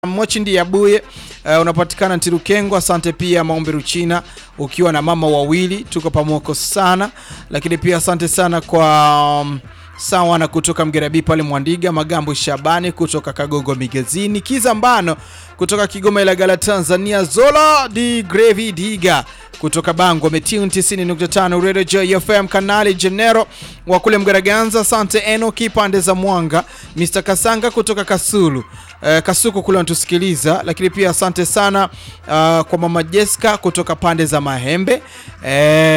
Mochindi ya Buye uh, unapatikana Ntirukengwa. Asante pia Maombi Ruchina, ukiwa na mama wawili, tuko pamoko sana. Lakini pia asante sana kwa um, sawa na kutoka Mgerabi pale Mwandiga, Magambo Shabani kutoka Kagongo Migezini, Kizambano kutoka Kigoma Ilagala Tanzania, Zola di Grevi Diga kutoka Bango Metune 90.5 Radio J FM Kanali Genero wa kule Mgaraganza. Asante Enoki pande za Mwanga, Mr Kasanga kutoka Kasulu eh, Kasuku kule wanatusikiliza, lakini pia asante sana uh, kwa mama Jessica kutoka pande za Mahembe eh,